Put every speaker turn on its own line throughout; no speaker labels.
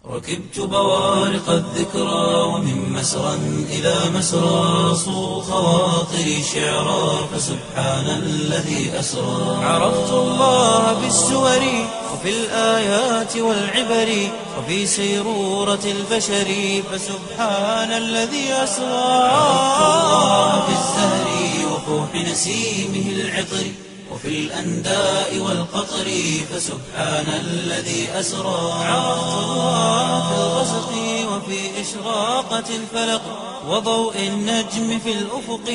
ركبت بوارق الذكرى ومن مسرى إلى مسرى صو خواطري شعرا فسبحان الذي أسرى عرفت الله بالسور وفي الآيات والعبر وفي سيرورة البشر فسبحان الذي أسرى عرفت الله بالزهر وفوح نسيمه العطر وفي الأنداء والقطر فسبحان الذي أسرى عرفت الله في الغسق وفي إشراقة الفلق وضوء النجم في الأفق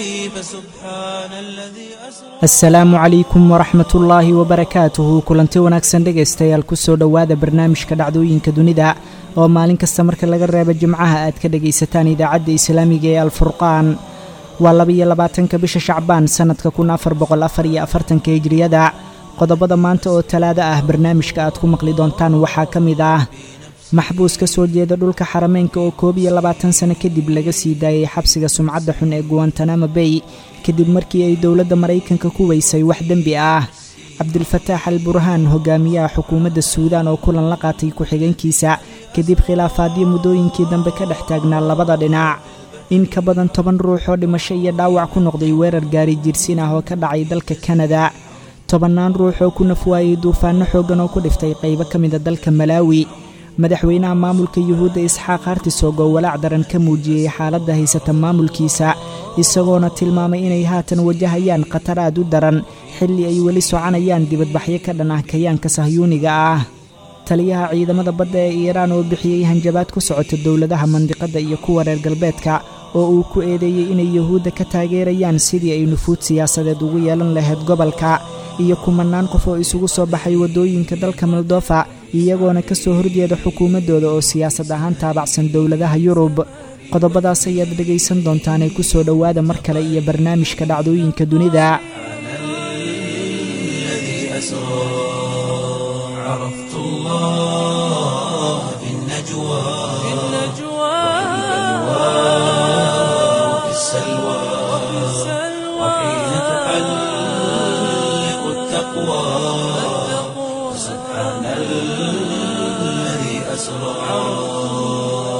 فسبحان الذي أسرى
asalaamu calaykum waraxmat ullaahi wabarakaatuhu kulanti wanaagsan dhegaystayaal kusoo dhowaada barnaamijka dhacdooyinka dunida oo maalin kasta marka laga reebo jimcaha aad ka dhegaysataan idaacadda islaamiga ee alfurqaan waa labaiyo labaatanka bisha shacbaan sannadka kun afar boqol afar iyo afartanka hijriyada qodobada maanta oo talaada ah barnaamijka aad ku maqli doontaan waxaa ka mid ah maxbuus ka soo jeeda dhulka xarameynka oo koob iyo labaatan sano kadib laga sii daayay xabsiga sumcadda xun ee guwantanamo bay kadib markii ay dowladda maraykanka ku weysay wax dembi ah cabdilfataax al burhaan hogaamiyaha xukuumadda suudaan oo kulan la qaatay ku-xigeenkiisa kadib khilaafaadyo muddooyinkii dambe ka dhex taagnaa labada dhinac in ka badan toban ruux oo dhimasho iyo dhaawac ku noqday weerar gaari jirsin ah oo ka dhacay dalka kanada tobannaan ruux oo ku nafwaayey duufaanno xooggan oo ku dhiftay qaybo ka mida dalka malaawi madaxweynaha maamulka yuhuudda isxaaq hartisog oo walaac daran ka muujiyey xaaladda haysata maamulkiisa isagoona tilmaamay inay haatan wajahayaan khatar aad u daran xilli ay weli soconayaan dibadbaxyo ka dhan ah kayaanka sahyuuniga ah taliyaha ciidamada badda ee iiraan oo bixiyey hanjabaad ku socota dowladaha mandiqadda iyo kuwa reer galbeedka oo uu ku eedeeyey inay yuhuudda ka taageerayaan sidii ay nufuud siyaasadeed ugu yeelan lahayd gobolka iyo kumanaan qof oo isugu soo baxay waddooyinka dalka moldofa iyagoona ka soo horjeeda xukuumaddooda oo siyaasad ahaan taabacsan dowladaha yurub qodobadaas ayaad dhegaysan doontaanee ku soo dhowaada mar kale iyo barnaamijka dhacdooyinka dunida
الذي أسرى عرفت الله في النجوى في وفي السلوى وحين تحلق التقوى سبحان الذي أسرى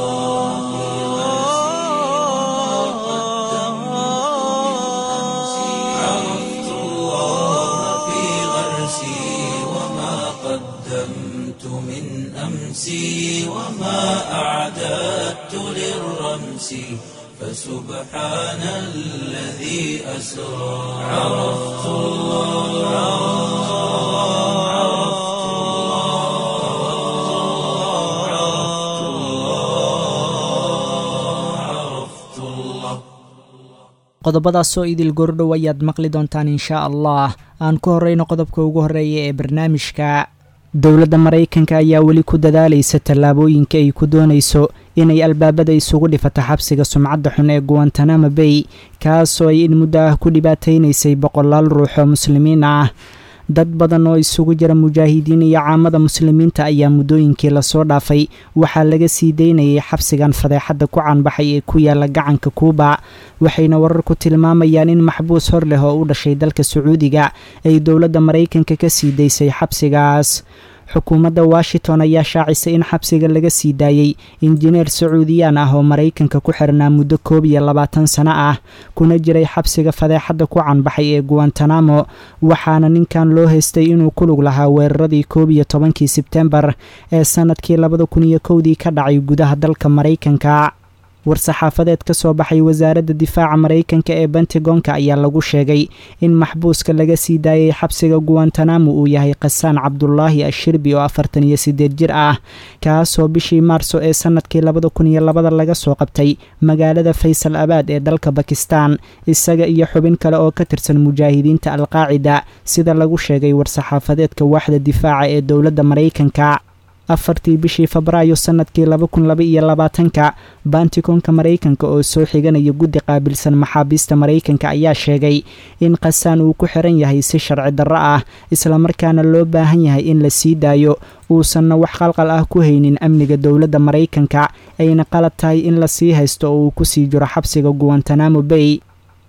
عرفت الله في غرسي وما قدمت من أمسي وما أعددت للرمس فسبحان الذي أسرى عرفت الله عرفت الله عرفت الله عرفت الله
qodobadaasoo idil gordhow ayaad maqli doontaan inshaa allah aan ku horreyno qodobka ugu horreeya ee barnaamijka dowladda maraykanka ayaa weli ku dadaalaysa tallaabooyinka ay ku doonayso inay albaabada isugu dhifato xabsiga sumcadda xun ee guwantanamo bay kaasoo ay in muddo ah ku dhibaataynaysay boqolaal ruux oo muslimiin ah dad badan oo isugu jira mujaahidiin iyo caamada muslimiinta ayaa muddooyinkii lasoo dhaafay waxaa laga sii daynayay xabsigan fadeexadda ku caanbaxay ee ku yaala gacanka kuuba waxayna wararku tilmaamayaan in maxbuus hor leh oo u dhashay dalka sacuudiga ay dowladda maraykanka ka sii daysay xabsigaas xukuumadda washington ayaa shaacisay in xabsiga laga sii daayey injineer sacuudiyaan ah oo maraykanka ku xirnaa muddo koob iyo labaatan sano ah kuna jiray xabsiga fadeexadda ku canbaxay ee guwantanamo waxaana ninkan loo haystay inuu ku lug lahaa weeraradii koob iyo tobankii sebtembar ee sannadkii labada kun iyo kowdii ka dhacay gudaha dalka maraykanka war-saxaafadeed ka soo baxay wasaaradda difaaca maraykanka ee bentagonka ayaa lagu sheegay in maxbuuska laga sii daayay xabsiga guwantanamo uu yahay khasaan cabdulaahi ashirbi oo afartan iyo siddeed jir ah kaasoo bishii maarso ee sannadkii labada kun iyo labada laga soo qabtay magaalada faysal abaad ee dalka bakistan isaga iyo xubin kale oo ka tirsan mujaahidiinta alqaacida sida lagu sheegay war-saxaafadeedka waaxda difaaca ee dowladda maraykanka afartii bishii febraayo sannadkii laba kun laba iyo labaatanka baantikonka maraykanka oo soo xiganaya guddi qaabilsan maxaabiista maraykanka ayaa sheegay in khasaan uu ku xiran yahay si sharci darro ah islamarkaana loo baahan yahay in la sii daayo uusanna wax qalqal ah ku haynin amniga dowladda maraykanka ayna qalad tahay in la sii haysto oo uu kusii jiro xabsiga guwantanamo bay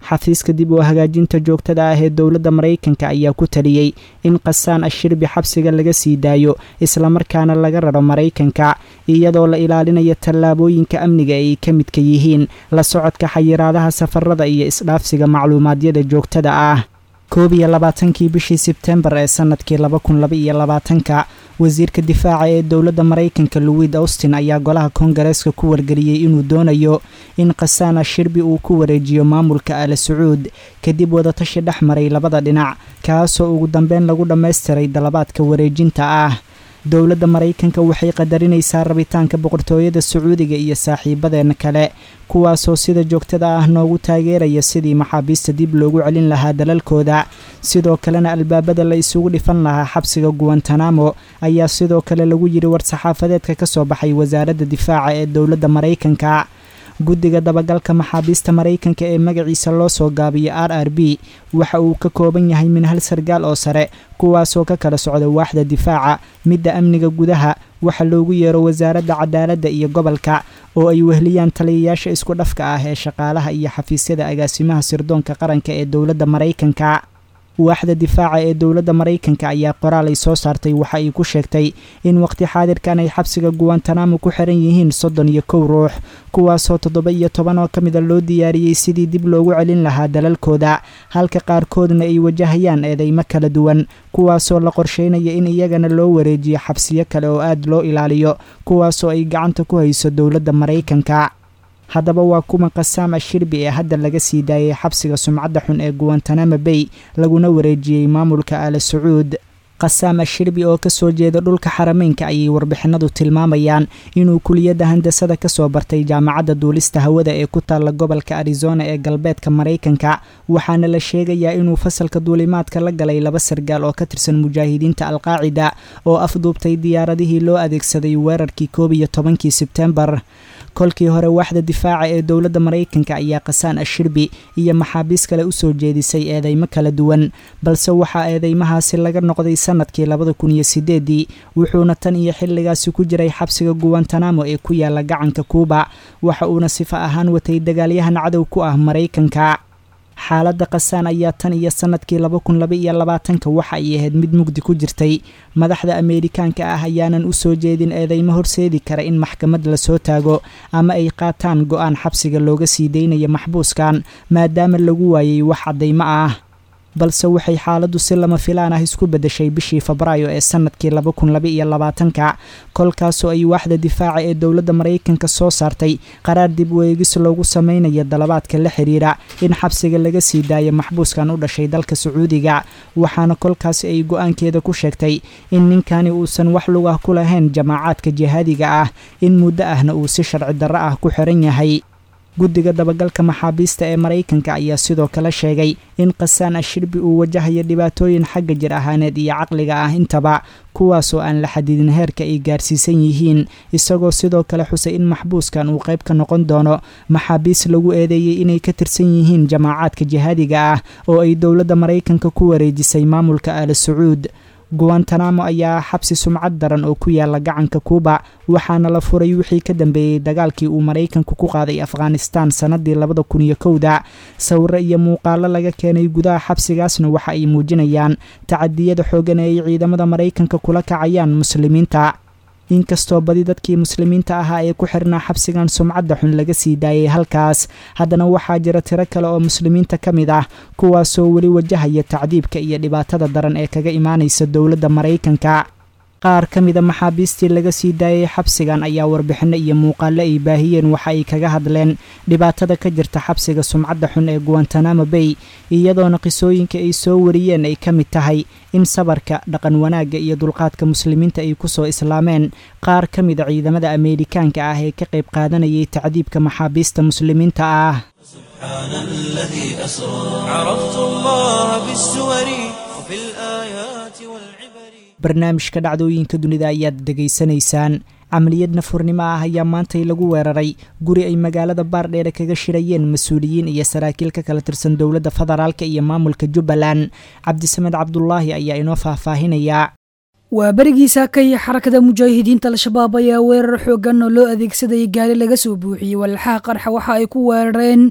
xafiiska dib oo hagaajinta joogtada ah ee dowladda maraykanka ayaa ku taliyey in qasaan ashirbi xabsiga laga sii daayo islamarkaana laga raro maraykanka iyadoo la ilaalinayo tallaabooyinka amniga ay ka midka yihiin la socodka xayiraadaha safarada iyo isdhaafsiga macluumaadyada joogtada ah koob iyo labaatankii bishii sebtembar ee sanadkii laba kun laba iyo labaatanka wasiirka difaaca ee dowladda maraykanka louid austin ayaa golaha koongareeska ku wargeliyey inuu doonayo in khasaana shirbi uu ku wareejiyo maamulka ala sacuud kadib wadatashi dhex maray labada dhinac kaasoo ugu dambeyn lagu dhammaystiray dalabaadka wareejinta ah dowladda maraykanka waxay qadarinaysaa rabitaanka boqortooyada sacuudiga iyo saaxiibadeena kale kuwaasoo sida joogtada ah noogu taageeraya sidii maxaabiista dib loogu celin lahaa dalalkooda sidoo kalena albaabada la isugu dhifan lahaa xabsiga guwantanamo ayaa sidoo kale lagu yidhi war-saxaafadeedka ka soo baxay wasaaradda difaaca ee dowladda maraykanka guddiga dabagalka maxaabiista maraykanka ee magaciisa loo soo gaabiyo r r b waxa uu ka kooban yahay min hal sargaal oo sare kuwaasoo ka kala socda waaxda difaaca midda amniga gudaha waxa loogu yeero wasaaradda cadaaladda iyo gobolka oo ay wehliyaan taliyayaasha isku dhafka ah ee shaqaalaha iyo xafiisyada agaasimaha sirdoonka qaranka ee dowladda maraykanka waaxda difaaca ee dowladda maraykanka ayaa qoraal ay soo saartay waxa ay ku sheegtay in waqti xaadirkan ay xabsiga guwantanamo ku xiran yihiin soddon iyo kow ruux kuwaasoo toddoba iyo toban oo ka mida loo diyaariyey sidii dib loogu celin lahaa dalalkooda halka qaarkoodna ay wajahayaan eedeymo kala duwan kuwaasoo la qorsheynaya in iyagana loo wareejiyo xabsiyo kale oo aad loo ilaaliyo kuwaasoo ay gacanta ku hayso dowladda maraykanka haddaba waa kuma qasaam ashirbi ee hadda laga sii daayay xabsiga sumcadda xun ee guwantanamo bay laguna wareejiyey maamulka ala sacuud qasaam ashirbi oo kasoo jeeda dhulka xarameynka ayay warbixinadu tilmaamayaan inuu kuliyadda handasada kasoo bartay jaamacadda duulista hawada ee ku taalla gobolka arizona ee galbeedka maraykanka waxaana la sheegayaa inuu fasalka duulimaadka la galay laba sargaal oo ka tirsan mujaahidiinta alqaacida oo afduubtay diyaaradihii loo adeegsaday weerarkii koob iyo tobankii sebtembar kolkii hore waaxda difaaca ee dowladda maraykanka ayaa qasaan ashirbi iyo maxaabiis kale usoo jeedisay eedeymo kala duwan balse waxaa eedeymahaasi laga noqday sanadkii labada kun iyo sideedii wuxuuna tan iyo xilligaasi ku jiray xabsiga guwantanamo ee ku yaala gacanka kuuba waxa uuna sifa ahaan watay dagaalyahan cadow ku ah maraykanka xaaladda qasaan ayaa tan iyo sanadkii laba kun laba iyo labaatanka waxa ay ahayd mid mugdi ku jirtay madaxda ameerikaanka ah ayaanan u soo jeedin eedeymo horseedi kara in maxkamad lasoo taago ama ay qaataan go-aan xabsiga looga sii daynaya maxbuuskan maadaama lagu waayay wax caddaymo ah balse waxay xaaladdu si lama filaan ah isku beddeshay bishii febraayo ee sanadkii laba kun laba iyo labaatanka kolkaasoo ay waaxda difaaca ee dowladda maraykanka soo saartay qaraar dib weegis loogu sameynaya dalabaadka la xiriira in xabsiga laga sii daayo maxbuuskan u dhashay dalka sacuudiga waxaana kolkaasi ay go-aankeeda ku sheegtay in ninkani uusan wax lug ah ku lahayn jamaacaadka jihaadiga ah in muddo ahna uu si sharci darro ah ku xiran yahay guddiga dabagalka maxaabiista ee maraykanka ayaa sidoo kale sheegay in qasaan ashirbi uu wajahayo dhibaatooyin xagga jir ahaaneed iyo caqliga ah intaba kuwaasoo aan la xadidin heerka ay gaarsiisan yihiin isagoo sidoo kale xusay in maxbuuskan uu qayb ka noqon doono maxaabiis lagu eedeeyey inay ka tirsan yihiin jamaacaadka jihaadiga ah oo ay dowladda maraykanka ku wareejisay maamulka ala sacuud guwantanamo ayaa xabsi sumcad daran oo ku yaala gacanka kuuba waxaana la furay wixii ka dambeeyey dagaalkii uu maraykanku ku qaaday afghanistan sannadii labada kun iyo kowda sawiro iyo muuqaalo laga keenay gudaha xabsigaasna waxa ay muujinayaan tacadiyada xoogan ee ay ciidamada maraykanka kula kacayaan muslimiinta inkastoo badi dadkii muslimiinta ahaa ee ku xirnaa xabsigan sumcadda xun laga sii daayay halkaas haddana waxaa jira tiro kale oo muslimiinta ka mid ah kuwaasoo weli wajahaya tacdiibka iyo dhibaatada daran ee kaga imaanaysa dowladda maraykanka qaar ka mida maxaabiistii laga sii daayay xabsigan ayaa warbixinno iyo muuqaalo ay baahiyeen waxa ay kaga hadleen dhibaatada ka jirta xabsiga sumcadda xun ee guwantanamo bay iyadoona qisooyinka ay soo wariyeen ay ka mid tahay in sabarka dhaqan wanaagga iyo dulqaadka muslimiinta ay kusoo islaameen qaar ka mida ciidamada ameerikaanka ah ee ka qayb qaadanayay tacdiibka maxaabiista muslimiinta ah
سبحان الذي أسرى عرفت الله بالسور وفي الآيات والعبر
barnaamijka dhacdooyinka dunida ayaad dhegaysanaysaan camaliyad nafurnimo ah ayaa maantay lagu weeraray guri ay magaalada baardheere kaga shirayeen mas-uuliyiin iyo saraakiil ka kala tirsan dowladda federaalka iyo maamulka jubbaland cabdisamed cabdulaahi ayaa inoo faahfaahinayaa
waa berigiisa kay xarakada mujaahidiinta al-shabaab ayaa weerar xoogan oo loo adeegsaday gaari laga soo buuxiyey walxaha qarxa waxa ay ku weerareen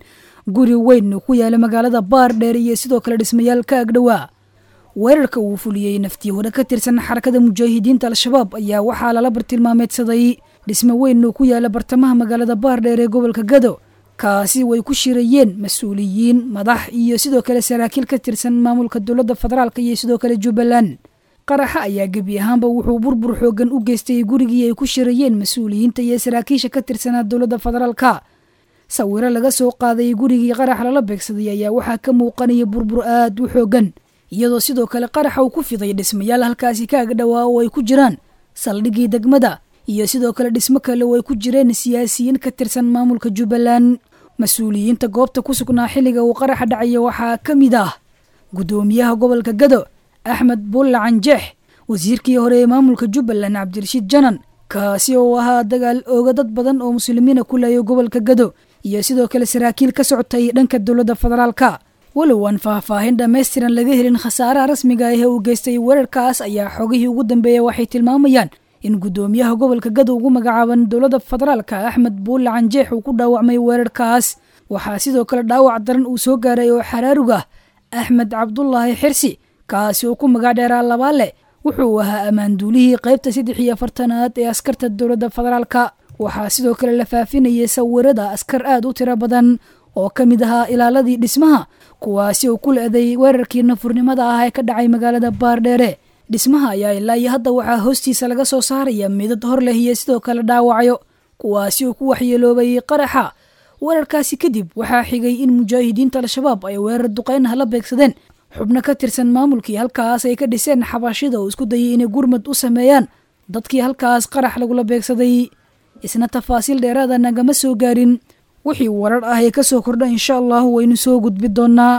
guri weyn ku yaala magaalada baardheer iyo sidoo kale dhismayaal ka agdhowaa weerarka uu fuliyey naftii hore ka tirsan xarakada mujaahidiinta al-shabaab ayaa waxaa lala bartilmaameedsaday dhismo weyn oo ku yaala bartamaha magaalada baardheer ee gobolka gado kaasi way ku shirayeen mas-uuliyiin madax iyo sidoo kale saraakiil ka tirsan maamulka dowladda federaalk iyo sidoo kale jubbaland qaraxa ayaa gebi ahaanba wuxuu burbur xoogan u geystay gurigii ay ku shirayeen mas-uuliyiinta iyo saraakiisha ka tirsanaa dowladda federaalka sawiro laga soo qaaday gurigii qarax lala beegsaday ayaa waxaa ka muuqanaya burbur aad u xoogan iyadoo sidoo kale qaraxa uu ku fiday dhismayaal halkaasi ka agdhowaa oo ay ku jiraan saldhiggii degmada iyo sidoo kale dhismo kale oo ay ku jireen siyaasiyiin ka tirsan maamulka jubbaland mas-uuliyiinta goobta ku sugnaa xilliga uu qaraxa dhacaya waxaa ka mid ah guddoomiyaha gobolka gado axmed bulla canjeex wasiirkii hore ee maamulka jubbaland cabdirashiid janan kaasi oo ahaa dagaal ooga dad badan oo muslimiina ku layo gobolka gado iyo sidoo kale saraakiil ka socotay dhanka dowladda federaalka walow aan faahfaahin dhammaystiran laga helin khasaaraha rasmiga ah ee uu geystay weerarkaas ayaa xogihii ugu dambeeya waxay tilmaamayaan in guddoomiyaha gobolka gado ugu magacaaban dowladda federaalka axmed buulle canjeex uu ku dhaawacmay weerarkaas waxaa sidoo kale dhaawac daran uu soo gaaray oo xaraarug ah axmed cabdulaahi xirsi kaasi oo ku magac dheeraa labaale wuxuu ahaa ammaanduulihii qaybta saddex iyo afartanaad ee askarta dowladda federaalka waxaa sidoo kale la faafinayay sawirada askar aad u tiro badan oo ka mid ahaa ilaaladii dhismaha kuwaasi oo ku le-day weerarkii nafurnimada ah ee ka dhacay magaalada baardheere dhismaha ayaa ilaa iyo hadda waxaa hoostiisa laga soo saaraya midad hor leh iyo sidoo kale dhaawacyo kuwaasi oo ku waxyeeloobay qaraxa weerarkaasi kadib waxaa xigay in mujaahidiinta al-shabaab ay weerar duqeyn ah la beegsadeen xubno ka tirsan maamulkii halkaas ay ka dhiseen xabashida oo isku dayay inay gurmad u sameeyaan dadkii halkaas qarax lagula beegsaday isna tafaasiil dheeraada nagama soo gaarin wixii warar ah ee ka soo kordha insha allahu waynu soo gudbi doonaa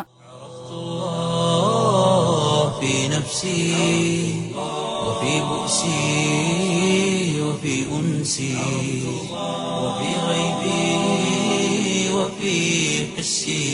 في نفسي وفي بؤسي وفي أنسي وفي غيبي وفي حسي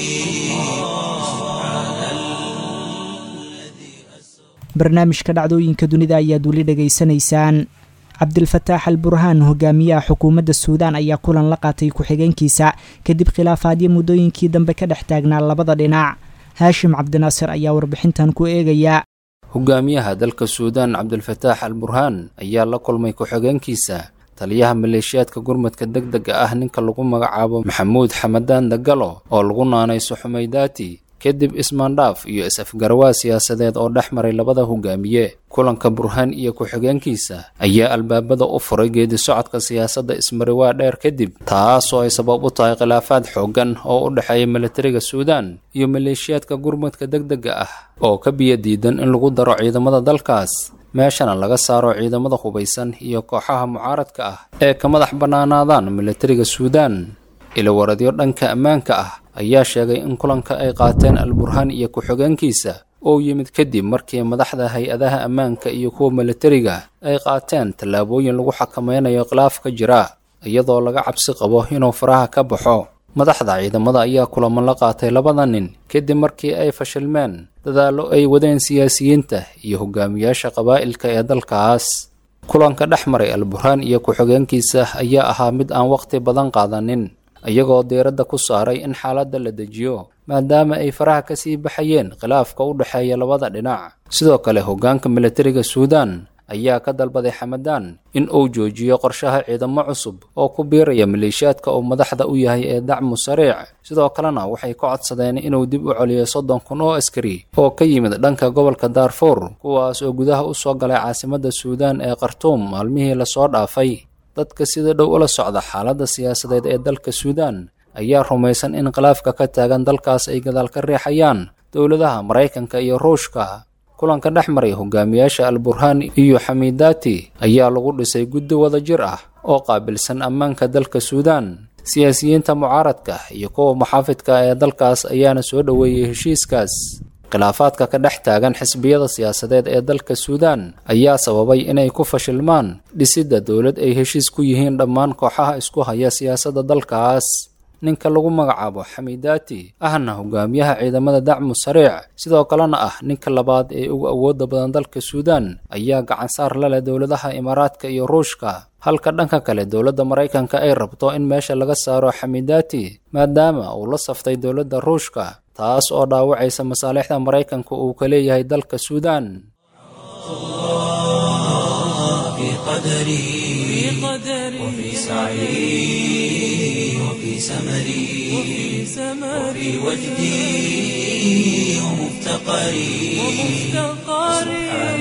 barnaamijka dhacdooyinka dunida ayaad weli dhegaysanaysaan cabdilfataax al burhaan hogaamiyaha xukuumadda suudaan ayaa kulan la qaatay ku-xigeenkiisa kadib khilaafaadyo muddooyinkii dambe ka dhex taagnaa labada dhinac haashim cabdinaasir ayaa warbixintan ku eegaya
hogaamiyaha dalka suudaan cabdilfataax al burhaan ayaa la kulmay ku-xigeenkiisa taliyaha maleeshiyaadka gurmadka deg dega ah ninka lagu magacaabo maxamuud xamadaan dagalo oo lagu naanayso xumaydaati kadib ismaandhaaf iyo is-afgarawaa siyaasadeed oo dhex maray labada hogaamiye kulanka burhaan iyo ku-xigeenkiisa ayaa albaabada u furay geedi socodka siyaasadda ismariwaa dheer kadib taasoo ay sabab u tahay khilaafaad xooggan oo u dhexeeya militariga suudaan iyo maleeshiyaadka gurmadka deg dega ah oo ka biyo diidan in lagu daro ciidamada dalkaas meeshana laga saaro ciidamada hubaysan iyo kooxaha mucaaradka ah ee ka madax bannaanaadaan militariga suudaan ilawaradyo dhanka ammaanka ah ayaa sheegay in kulanka ay qaateen al-burhaan iyo ku-xigeenkiisa oo yimid kadib markii madaxda hay-adaha ammaanka iyo kuwa militariga ay qaateen tallaabooyin lagu xakameynayo khilaaf ka jira iyadoo laga cabsi qabo inuu faraha ka baxo madaxda ciidamada ayaa kulamo la qaatay labada nin kadib markii ay fashilmeen dadaallo ay wadeen siyaasiyiinta iyo hogaamiyaasha qabaa'ilka ee dalkaas kulanka dhex maray al-burhaan iyo ku-xigeenkiisa ayaa ahaa mid aan waqti badan qaadanin iyagoo diiradda ku saaray in xaaladda la dejiyo maadaama ay faraha ka sii baxayeen khilaafka u dhexeeya labada dhinac sidoo kale hoggaanka militariga suudaan ayaa ka dalbaday xamadaan in uu joojiyo qorshaha ciidamo cusub oo ku biiraya maleeshiyaadka uu madaxda u yahay ee dacmu sariic sidoo kalena waxay ka codsadeen inuu dib u celiyo soddon kun oo askari oo ka yimid dhanka gobolka daarfuur kuwaas oo gudaha u soo galay caasimadda suudaan ee khartuum maalmihii lasoo dhaafay dadka sida dhow ula socda xaaladda siyaasadeed ee dalka suudaan ayaa rumaysan in khilaafka ka taagan dalkaas ay gadaal ka riixayaan dowladaha maraykanka iyo ruushka kulanka dhex maray hogaamiyaasha al-burhaan iyo xamiidaati ayaa lagu dhisay guddi wada jir ah oo qaabilsan ammaanka dalka suudaan siyaasiyiinta mucaaradka iyo kuwa muxaafidka ee dalkaas ayaana soo dhoweeyey heshiiskaas khilaafaadka ka dhex taagan xisbiyada siyaasadeed ee dalka suudaan ayaa sababay inay ku fashilmaan dhisidda dowlad ay heshiis ku yihiin dhammaan kooxaha isku haya siyaasadda dalkaas ninka lagu magacaabo xamiidaati ahna hogaamiyaha ciidamada dacmu sariic sidoo kalena ah ninka labaad ee ugu awoodda badan dalka suudaan ayaa gacansaar la leh dowladaha imaaraadka iyo ruushka halka dhanka kale dowladda maraykanka ay rabto in meesha laga saaro xamidaati maadaama uu la saftay dowladda ruushka taas oo dhaawacaysa masaalixda maraykanka uu ka leeyahay dalka suudaan
في قدري وفي سعي وفي سمري وفي وجدي ومفتقري سبحان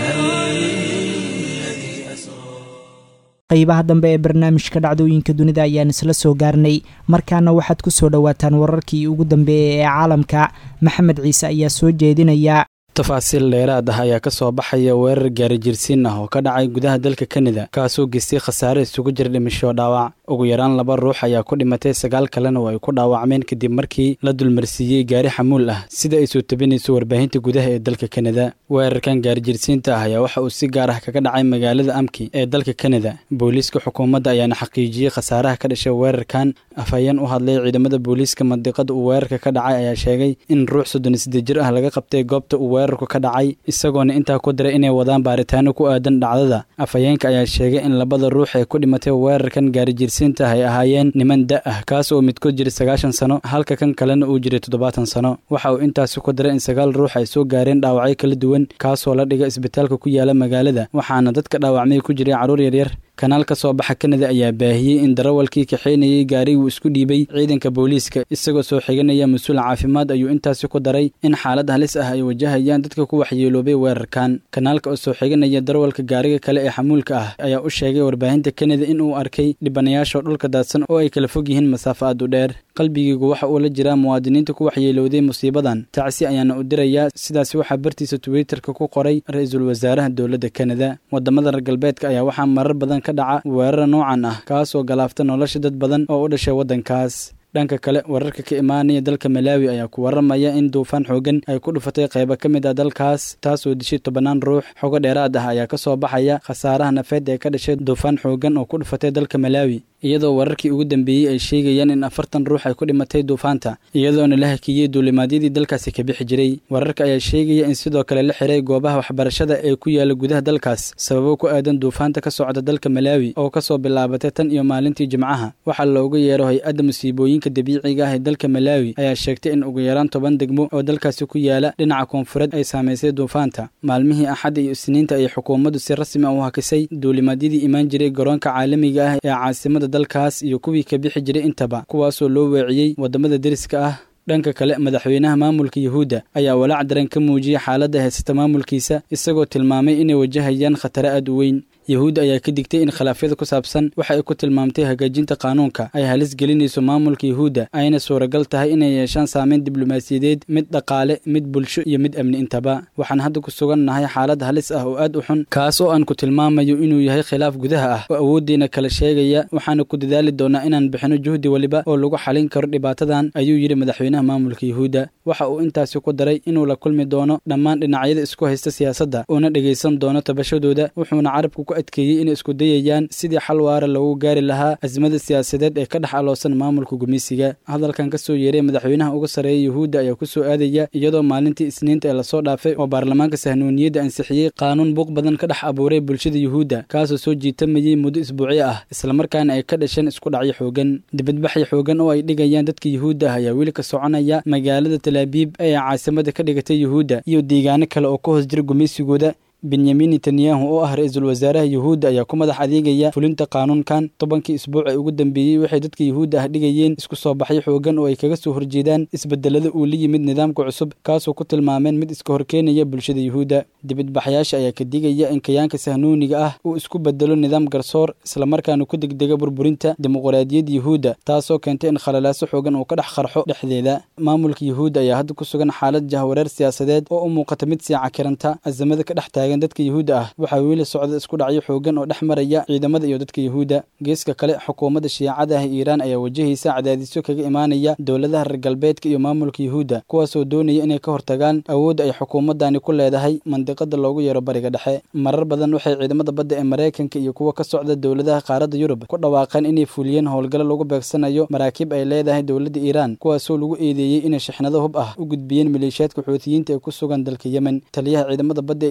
الذي أسرى
qaybaha dambe ee barnaamijka dhacdooyinka dunida ayaan isla soo gaarnay markaana waxaad ku soo dhowaataan wararkii ugu dambeeyay ee caalamka maxamed ciise ayaa soo jeedinaya
tafaasiil dheeraad ah ayaa ka soo baxaya weerar gaari jirsiin ah oo ka dhacay gudaha dalka kanada kaasoo geystay khasaare isugu jira dhimasho dhaawac ugu yaraan laba ruux ayaa ku dhimatay sagaal kalena oo ay ku dhaawacmeen kadib markii la dulmarsiiyey gaari xamuul ah sida ay soo tabinayso warbaahinta gudaha ee dalka kanada weerarkan gaari jirsiinta ah ayaa waxa uu si gaar ah kaga dhacay magaalada amki ee dalka kanada booliiska xukuumadda ayaana xaqiijiyey khasaaraha ka dhashay weerarkan afhayeen u hadlay ciidamada booliiska mandiqada uu weerarka ka dhacay ayaa sheegay in ruux soddon iyo siddeed jir ah laga qabtay goobta uu weerarku ka dhacay isagoona intaa ku diray inay wadaan baaritaano ku aadan dhacdada afhayeenka ayaa sheegay in labada ruux ee ku dhimatay weerarkan gaari jirsiinta ay ahaayeen niman da ah kaas oo midkood jiray sagaashan sano halka kan kalena uu jiray toddobaatan sano waxa uu intaasi ku diray in sagaal ruux ay soo gaareen dhaawacyo kala duwan kaasoo la dhiga isbitaalka ku yaala magaalada waxaana dadka dhaawacmay ku jiray carruur yaryar kanaal ka soo baxa kanada ayaa baahiyey in darawalkii kaxaynayay gaariguu isku dhiibay ciidanka booliiska isagoo soo xiganaya mas-uul caafimaad ayuu intaasi ku daray in xaalad halis ah ay wajahayaan dadka ku waxyeeloobay weerarkan kanaalka oo soo xiganaya darawalka gaariga kale ee xamuulka ah ayaa u sheegay warbaahinta kanada in uu arkay dhibanayaasha dhulka daadsan oo ay kala fog yihiin masaafo aad u dheer qalbigiigu waxa uu la jiraa muwaadiniinta ku waxyeelowday musiibadan tacsi ayaana u dirayaa sidaasi waxaa bartiisa twitterka ku qoray ra-iisul wasaaraha dowladda kanada wadamada reer galbeedka ayaa waxaa marar badan ka dhaca weerara noocan ah kaasoo galaafta nolosha dad badan oo u dhashay waddankaas dhanka kale wararka ka imaanaya dalka malaawi ayaa ku waramaya in duufaan xoogan ay ku dhufatay qaybo ka mid ah dalkaas taasoo dishay tobannaan ruux xogo dheeraad ah ayaa ka soo baxaya khasaaraha nafeed ee ka dhashay duufaan xoogan oo ku dhufatay dalka malaawi iyadoo wararkii ugu dambeeyey ay sheegayaan in afartan ruux ay ku dhimatay duufaanta iyadoona la hakiyey duulimaadyadii dalkaasi ka bixi jiray wararka ayaa sheegaya in sidoo kale la xiray goobaha waxbarashada ee ku yaala gudaha dalkaas sababo ku aadan duufaanta ka socda dalka malaawi oo kasoo bilaabatay tan iyo maalintii jimcaha waxaa looga yeero hay-adda musiibooyinka dabiiciga ah ee dalka malaawi ayaa sheegtay in ugu yaraan toban degmo oo dalkaasi ku yaala dhinaca koonfureed ay saamaysay duufaanta maalmihii axadda iyo isniinta ayay xukuumaddu si rasmi ah u hakisay duulimaadyadii imaan jiray garoonka caalamiga ah ee caasimada dalkaas iyo kuwii ka bixi jiray intaba kuwaasoo loo weeciyey waddamada deriska ah dhanka kale madaxweynaha maamulka yuhuudda ayaa walaac daran ka muujiyey xaaladda haysata maamulkiisa isagoo tilmaamay inay wajahayaan khatare aad u weyn yuhuudda ayaa ka digtay in khilaafyada ku saabsan waxa ay ku tilmaamtay hagaajinta qaanuunka ay halis gelinayso maamulka yuhuudda ayna suuragal tahay inay yeeshaan saameyn diblomaasiyadeed mid dhaqaale mid bulsho iyo mid amni intaba waxaan hadda ku sugan nahay xaalad halis ah oo aad u xun kaas oo aan ku tilmaamayo inuu yahay khilaaf gudaha ah oo awooddeena kala sheegaya waxaana ku dadaali doonaa inaan bixino juhdi weliba oo lagu xalin karo dhibaatadan ayuu yidhi madaxweynaha maamulka yuhuudda waxa uu intaasi ku daray inuu la kulmi doono dhammaan dhinacyada isku haysta siyaasadda uuna dhegaysan doono tabashadooda wuxuuna carabka ku adkeeyey inay isku dayayaan sidii xal waara loogu gaari lahaa azmada siyaasadeed ee ka dhex aloosan maamulka gumeysiga hadalkan ka soo yeeray madaxweynaha uga sarreeya yuhuudda ayaa ku soo aadaya iyadoo maalintii isniinta ee lasoo dhaafay oo baarlamaanka sahnuuniyadda ansixiyey qaanuun buuq badan ka dhex abuuray bulshada yuhuudda kaasoo soo jiitamayey muddo isbuucyo ah islamarkaana ay ka dhasheen isku dhacyo xoogan dibadbaxyo xoogan oo ay dhigayaan dadka yuhuudda ah ayaa weli ka soconaya magaalada talaabiib ee caasimada ka dhigatay yuhuudda iyo deegaano kale oo ka hoos jira gumeysigooda benyamin netanyahu oo ah ra-iisul wasaaraha yuhuudda ayaa ku madax adeegaya fulinta qaanuunkan tobankii isbuuc ee ugu dambeeyey waxay dadka yuhuudda ah dhigayeen isku soo baxyo xoogan oo ay kaga soo horjeedaan isbedelada uu la yimid nidaamka cusub kaasoo ku tilmaameen mid iska horkeenaya bulshada yuhuudda dibadbaxyaasha ayaa ka digaya in kayaanka sahnuuniga ah uu isku bedelo nidaam garsoor islamarkaana ku degdega burburinta dimuqraadiyadda yuhuudda taasoo keentay in khalalaaso xoogan uu ka dhex qarxo dhexdeeda maamulka yuhuudda ayaa hadda ku sugan xaalad jahwareer siyaasadeed oo u muuqata mid sii cakiranta azamada ka dhex taagan dadka yuhuudda ah waxaa weli socda isku dhacyo xoogan oo dhex maraya ciidamada iyo dadka yuhuudda geeska kale xukuumadda shiicada ah iiraan ayaa wajahaysa cadaadisyo kaga imaanaya dowladaha reer galbeedka iyo maamulka yuhuudda kuwaasoo doonaya inay ka hortagaan awoodda ay xukuumaddani ku leedahay mandiqada loogu yeero bariga dhexe marar badan waxay ciidamada badda ee maraykanka iyo kuwa ka socda dowladaha qaaradda yurub ku dhawaaqeen inay fuliyeen howlgalo lagu beegsanayo maraakiib ay leedahay dowladda iiraan kuwaasoo lagu eedeeyey inay shixnado hub ah u gudbiyeen maleeshiyaadka xuutiyiinta ee ku sugan dalka yemen taliyaha ciidamada badda ee iiraan ayaa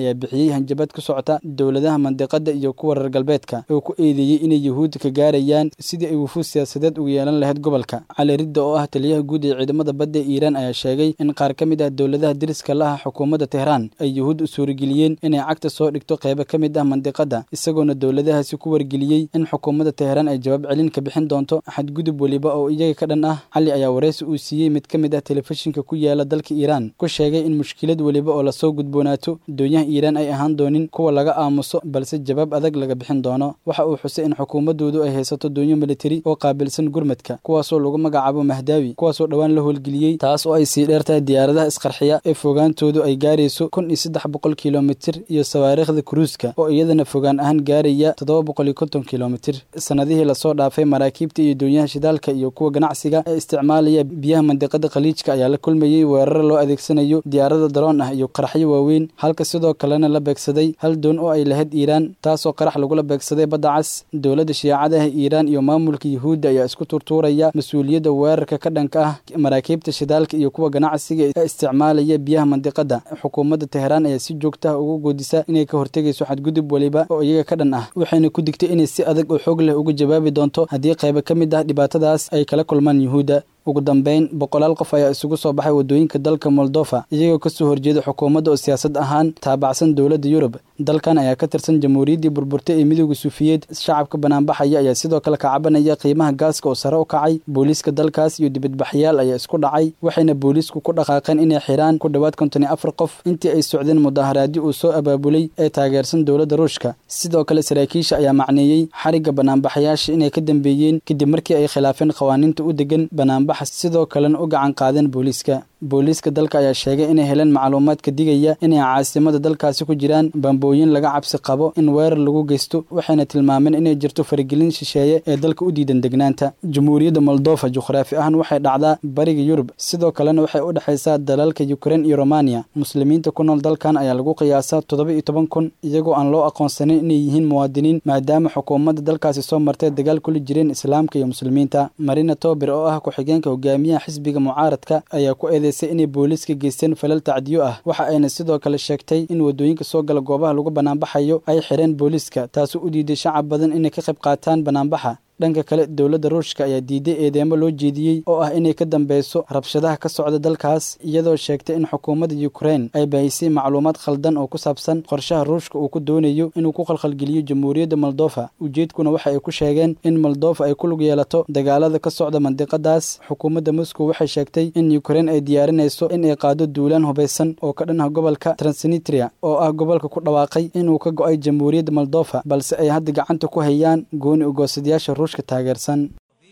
ayaa bixiyey hanjabad ku socota dowladaha mandiqada iyo kuwa reer galbeedka oo ku eedeeyey inay yuhuudda ka gaarayaan sidii ay wufuud siyaasadeed ugu yeelan lahayd gobolka cali ridda oo ah taliyaha guud ee ciidamada badda ee iiraan ayaa sheegay in qaar ka mid ah dowladaha deriska laha xukuumadda tehraan ay yuhuud u suurageliyeen inay cagta soo dhigto qeybo ka mid ah mandiqada isagoona dowladahaasi ku wargeliyey in xukuumadda tehraan ay jawaab celin ka bixin doonto xadgudub weliba oo iyaga ka dhan ah cali ayaa wareysi uu siiyey mid ka mid ah telefishinka ku yaala dalka iiraan ku sheegay in mushkilad weliba oo lasoo gudboonaato doonyaha iiraan ay ahaan doonin kuwa laga aamuso balse jawaab adag laga bixin doono waxa uu xusay in xukuumadoodu ay haysato doonyo militari oo qaabilsan gurmadka kuwaasoo lagu magacaabo mahdaawi kuwaasoo dhowaan la howlgeliyey taas oo ay sii dheertahay diyaaradaha isqarxiya ee fogaantoodu ay gaarayso kun iyo saddex boqol kilomitir iyo sawaariikhda kuruuska oo iyadana fogaan ahaan gaaraya toddoba boqol iyo konton kilomitir sanadihii lasoo dhaafay maraakiibta iyo doonyaha shidaalka iyo kuwa ganacsiga ee isticmaalaya biyaha mandiqada khaliijka ayaa la kulmayey weerar loo adeegsanayo diyaarada daroon ah iyo qaraxyo waaweyn halka sidoo kalena la beegsaday hal doon oo ay lahayd iiraan taasoo qarax lagula beegsaday badda cas dowladda shiicadaha iiraan iyo maamulka yuhuudda ayaa isku turtuuraya mas-uuliyadda weerarka ka dhanka ah maraakiibta shidaalka iyo kuwa ganacsiga ee isticmaalaya biyaha mandiqada xukuumadda tehraan ayaa si joogta ah ugu goodisa inay ka hortegayso xadgudub weliba oo iyaga ka dhan ah waxayna ku digtay inay si adag oo xoog leh uga jawaabi doonto haddii qaybo ka mid ah dhibaatadaas ay kala kulmaan yuhuudda ugu dambeyn boqolaal qof ayaa isugu soo baxay waddooyinka dalka moldofa iyagoo kasoo horjeeda xukuumadda oo siyaasad ahaan taabacsan dowladda yurub dalkan ayaa ka tirsan jamhuuriyaddii burburtay ee midooda suufiyeed shacabka banaanbaxaya ayaa sidoo kale ka cabanaya qiimaha gaaska oo sare u kacay booliiska dalkaas iyo dibadbaxyaal ayaa isku dhacay waxayna booliisku ku dhaqaaqeen inay xiraan ku dhowaad konton iyo afar qof intii ay socdeen mudaharaadyo uu soo abaabulay ee taageersan dowladda ruushka sidoo kale saraakiisha ayaa macneeyey xarigga banaanbaxayaasha inay ka dambeeyeen kadib markii ay khilaafeen qawaaniinta u degan banaanbaxa sidoo kalena u gacan qaadeen booliiska booliiska dalka ayaa sheegay inay heleen macluumaad ka digaya inay caasimada dalkaasi ku jiraan bambooyin laga cabsi qabo in weerar lagu geysto waxayna tilmaameen inay jirto faragelin shisheeye ee dalka u diidan degnaanta jamhuuriyadda moldofa juqhraafi ahaan waxay dhacdaa bariga yurub sidoo kalena waxay u dhexaysaa dalalka yukrain iyo romaniya muslimiinta ku nool dalkan ayaa lagu qiyaasaa toddoba iyo toban kun iyagoo aan loo aqoonsanin inay yihiin muwaadiniin maadaama xukuumadda dalkaasi soo martay dagaal kula jireen islaamka iyo muslimiinta marina tober oo ah ku-xigeenka hogaamiyaha xisbiga mucaaradka ayaa ku eeday inay booliiska geysteen falal tacdiyo ah waxa ayna sidoo kale sheegtay in waddooyinka soo gala goobaha lagu banaanbaxayo ay xireen booliiska taasoo u diiday shacab badan inay ka qayb qaataan banaanbaxa dhanka kale dowladda ruushka ayaa diiday eedeemo loo jeediyey oo ah inay ka dambeyso rabshadaha ka socda dalkaas iyadoo sheegtay in xukuumadda yukrain ay baahisay macluumaad khaldan oo ku saabsan qorshaha ruushka uu ku doonayo inuu ku khalkhalgeliyo jamhuuriyadda moldofa ujeedkuna waxa ay ku sheegeen in moldofa ay ku lug yeelato dagaalada ka socda mandiqadaas xukuumadda moscow waxay sheegtay in yukrain ay diyaarinayso in ay qaado duulaan hubaysan oo ka dhan ah gobolka transnitria oo ah gobolka ku dhawaaqay inuu ka go-ay jamhuuriyadda moldofa balse ay hadda gacanta ku hayaan gooni ugoosadayaasha taageersan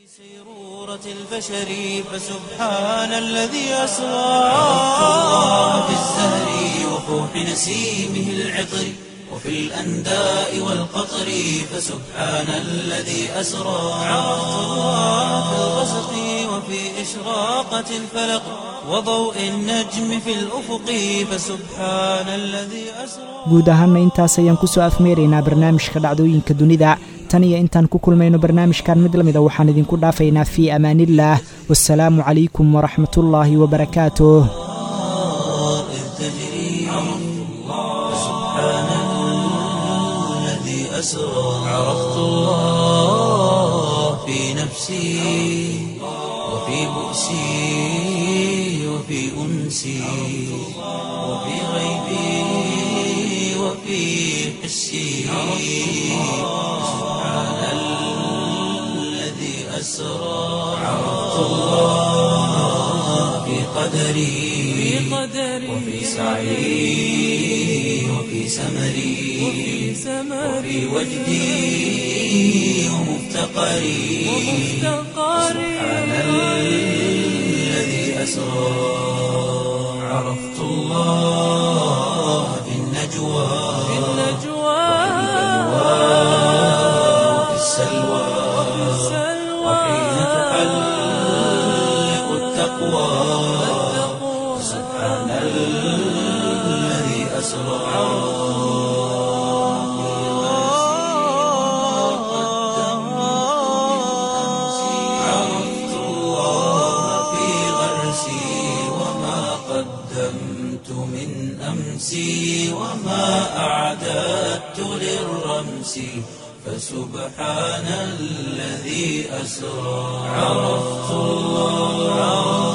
البشر فسبحان الذي أسرى عرفت الله في الزهر وفوح نسيمه العطر وفي الأنداء والقطر فسبحان الذي أسرى عرفت الله في الغسق وفي إشراقة الفلق وضوء النجم في الأفق فسبحان الذي أسرى
guud ahaanna intaas ayaan ku soo afmeeraynaa barnaamijka dhacdooyinka dunida tan iyo intaan ku kulmayno barnaamijkan mid lamida waxaan idinku dhaafaynaa fii amaaniillaah wasalaamu calaykum waraxmatullaahi wabarakaatuh
عرفت الله في نفسي وفي بؤسي وفي أنسي وفي غيبي وفي حسي سبحان الذي أسرى عرفت الله في قدري وفي سعي وفي سمري وفي وجدي ومفتقري سبحان الذي أسرى عرفت الله في النجوى وفي السلوى وحين تحلق التقوى سبحان الذي أسرى عرفت الله في غرسي وما قدمت من أمس أمسي وما أعددت للرمس فسبحان الذي أسرى عرفت الله